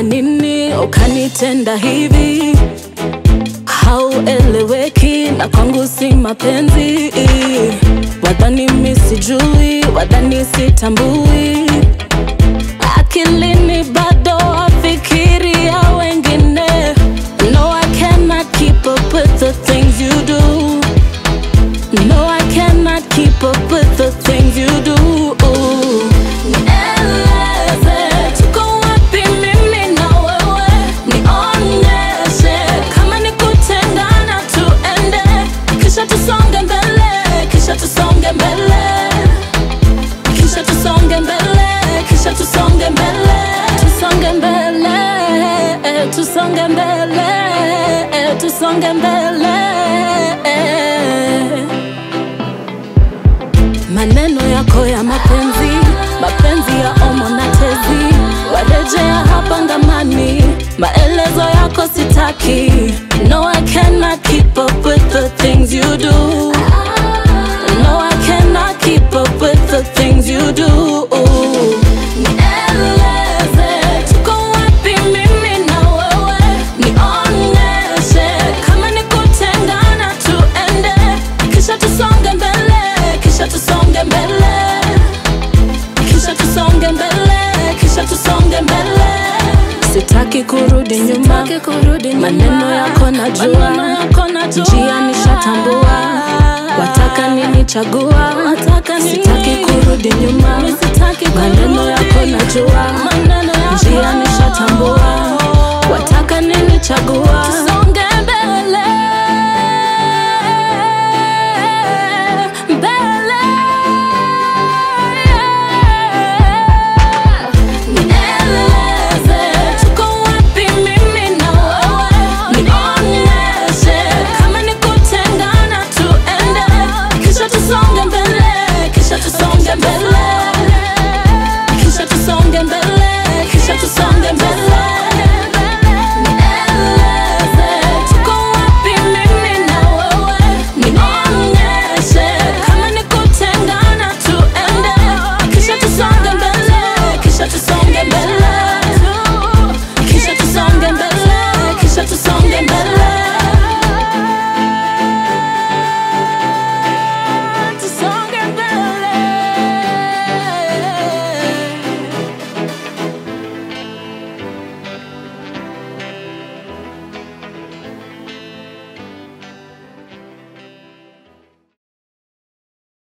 Nilifanya nini ukanitenda hivi? Haueleweki na kwangu si mapenzi. Wadhani mi sijui, wadhani sitambui. Akilini bado afikiria wengine. No, I cannot keep up with the things you do. No, I cannot keep up with the things you do. Nieleze, tuko wapi mimi na wewe? Nionyeshe kama ni kutengana tuende, kisha tusonge mbele, kisha tusonge mbele, kisha tusonge mbele, kisha tusonge mbele, tusonge mbele, tusonge mbele, tusonge mbele. Maneno yako ya mapenzi, mapenzi ya omo na tezi, warejea hapa ngamani, maelezo yako sitaki. No, I cannot keep up with the things you do. No, I cannot keep up with the things you do. Nieleze, tuko wapi mimi na wewe? Nionyeshe kama ni kutengana tuende, kisha tusonge mbele, kisha tusonge mbele, kisha tusonge mbele, kisha tusonge mbele. Sitaki kurudi nyuma, maneno yako najua, njia nishatambua, wataka nini chagua, sitaki kurudi nyuma, maneno yako najua, njia nishatambua, wataka nini chagua